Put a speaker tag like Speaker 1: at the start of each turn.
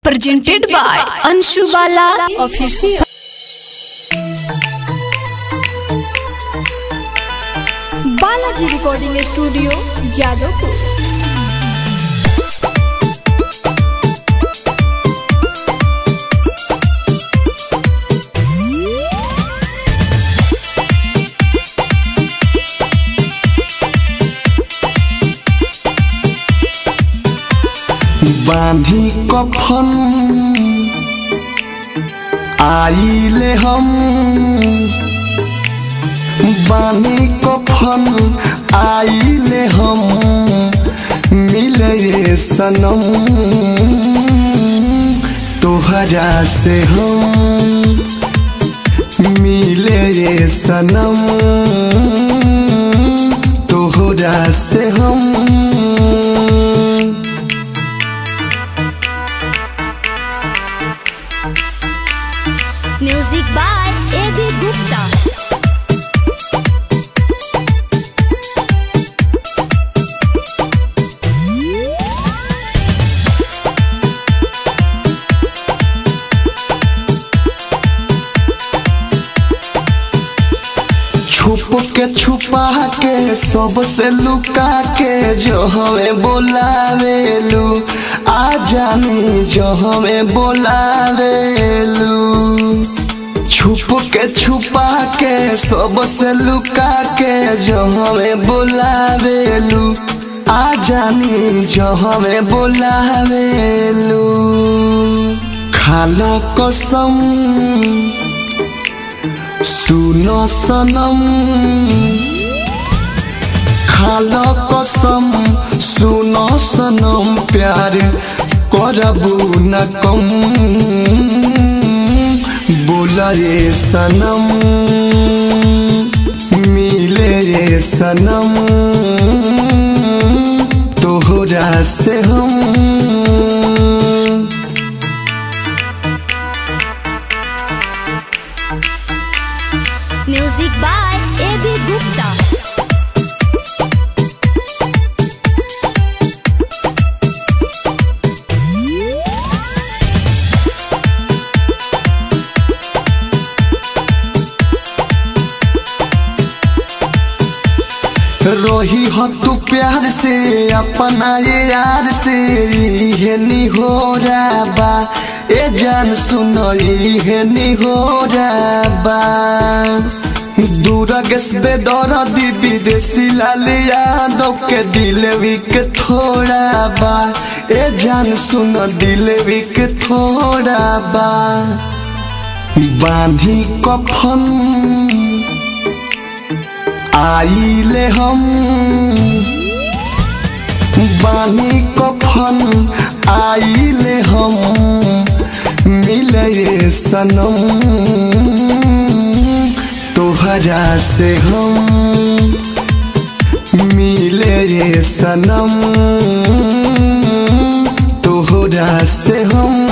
Speaker 1: presented by Anshu Bala Official. Balaji recording studio Jadavpur
Speaker 2: बांधी कफन आइले हम बानी कफन आइले हम मिले सनम तोहरा से हम मिले सनम तोहरा से हम
Speaker 3: music by A B Gupta
Speaker 2: छुप के छुपा के सबसे लुका के जो हमें बोलावेलू आ जानी जो हमें बोलावेलू छुप के छुपा के सबसे लुका के जो हमें बोलावेलू आ जानी जो हमें बोलावेलू खाना कसम सुनो सनम खालो कसम सुनो सनम प्यार करबू न कम बोला रे सनम मिले रे सनम तोहरा से हम
Speaker 3: music by A B Gupta
Speaker 2: रोही हो तू प्यार से अपना ये यार से ये नी हो बा ए जान सुनो ये नी हो बा दूरगस बेदौरा दी विदेशी लाल यादव के दिल विक थोड़ा बा ए जान सुनो दिल विक थोड़ा बा बांधी कफन आइले हम बानी कफन आइले हम मिले सनम तोहरा से हम मिले सनम तोहरा से हम